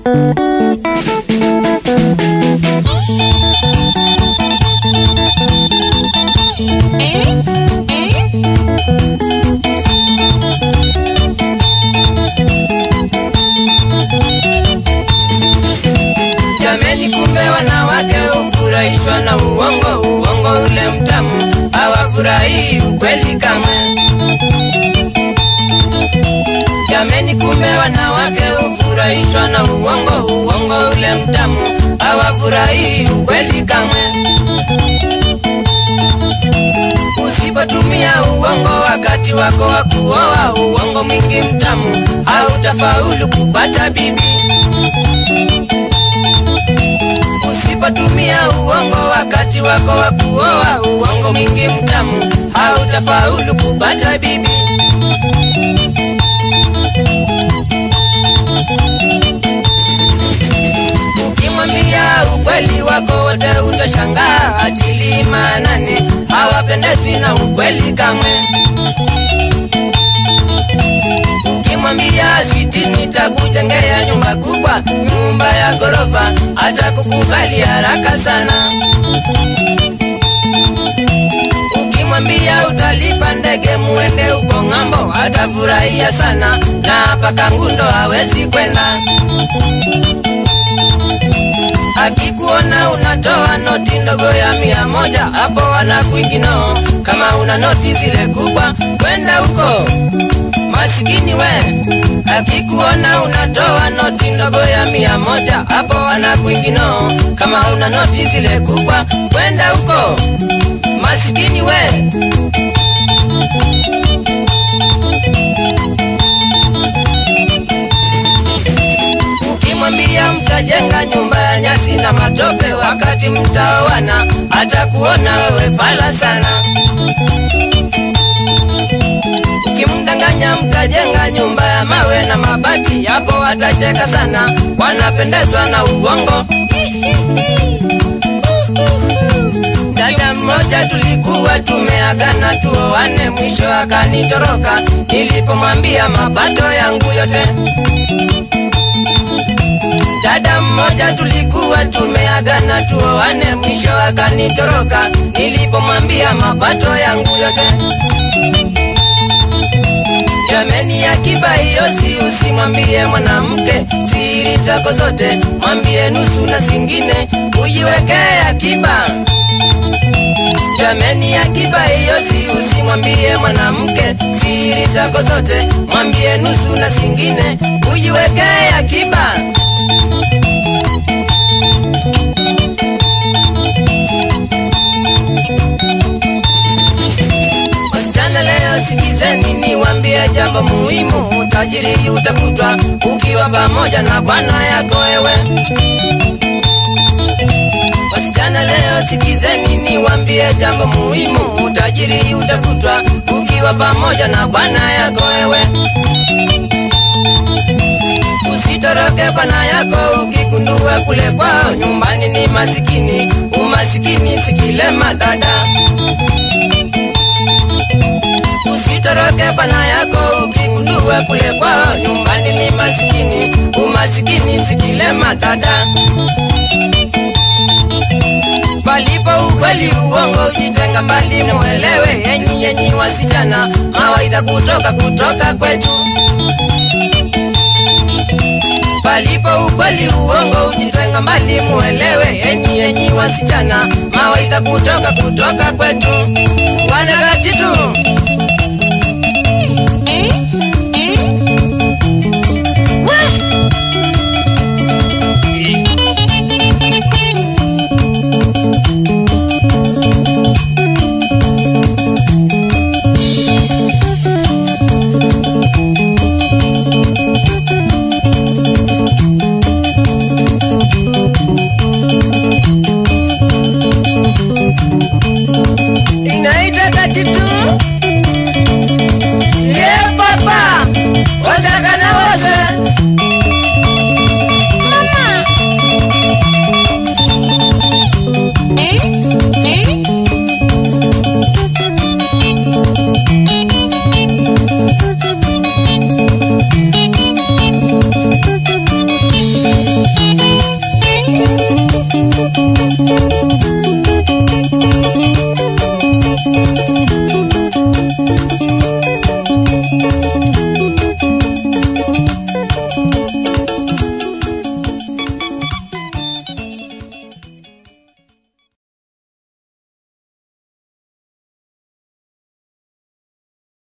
Jameni, kumbe wanawake hufurahishwa na uongo, uongo ule mtamu, hawafurahii ukweli kamwe. Jameni, kumbe wanawake hufurahishwa na uongo, uongo ule mtamu, hawafurahii ukweli kamwe. Usipotumia uongo wakati wako wa kuoa, uongo mwingi mtamu, hautafaulu kupata bibi. Usipotumia uongo wakati wako wa kuoa, uongo mwingi mtamu, hautafaulu kupata bibi. Ukimwambia ukweli wako wote utashangaa, atili maanani, hawapendezwi na ukweli kamwe. Ukimwambia switi nitakujengea nyumba kubwa, nyumba ya ghorofa, atakukubali haraka sana. Ukimwambia utalipa ndege muende huko ng'ambo, atafurahia sana, na hapa Kangundo hawezi kwenda. Akikuona unatoa noti ndogo ya mia moja, hapo anakuingino. Kama una noti zile kubwa, kwenda huko masikini we. Akikuona unatoa noti ndogo ya mia moja, hapo anakuingino. Kama una noti zile kubwa, kwenda huko masikini we. Ukimwambia mtajenga nyumba ya nyasi na matope, wakati mtaoana atakuona wewe fala sana. Ukimdanganya mtajenga nyumba ya mawe na mabati, hapo atacheka sana, wanapendezwa na uongo. Dada mmoja tulikuwa tumeagana tuoane, mwisho akanitoroka nilipomwambia mapato yangu yote. Dada mmoja tulikuwa tumeagana tuoane, mwisho akanitoroka nilipomwambia mapato yangu yote. Jameni, akiba hiyo si usimwambie mwanamke siri zako zote, mwambie nusu na zingine ujiwekee akiba. Jameni, akiba hiyo si usimwambie mwanamke siri zako zote, mwambie nusu na zingine ujiwekee akiba. Wasichana leo sikizeni, niwaambie jambo muhimu. Utajiri utakutwa ukiwa pamoja na bwana yako wewe. Wasichana leo sikizeni, niwaambie jambo muhimu. Utajiri utakutwa ukiwa pamoja na bwana yako wewe. Usitoroke bwana yako ukigundua kule kwao nyumbani ni masikini. Umasikini sikilema dada. Usitoroke bwana yako ukigundua kule kwao nyumbani ni masikini. Umasikini sikilema dada. Palipo ukweli uongo ujitenga mbali, muelewe enyi enyi wasichana, mawaidha kutoka kutoka kwetu. Palipo ukweli uongo ujitenga mbali, muelewe enyi enyi wasichana, mawaidha kutoka kutoka kwetu. Wanakati tu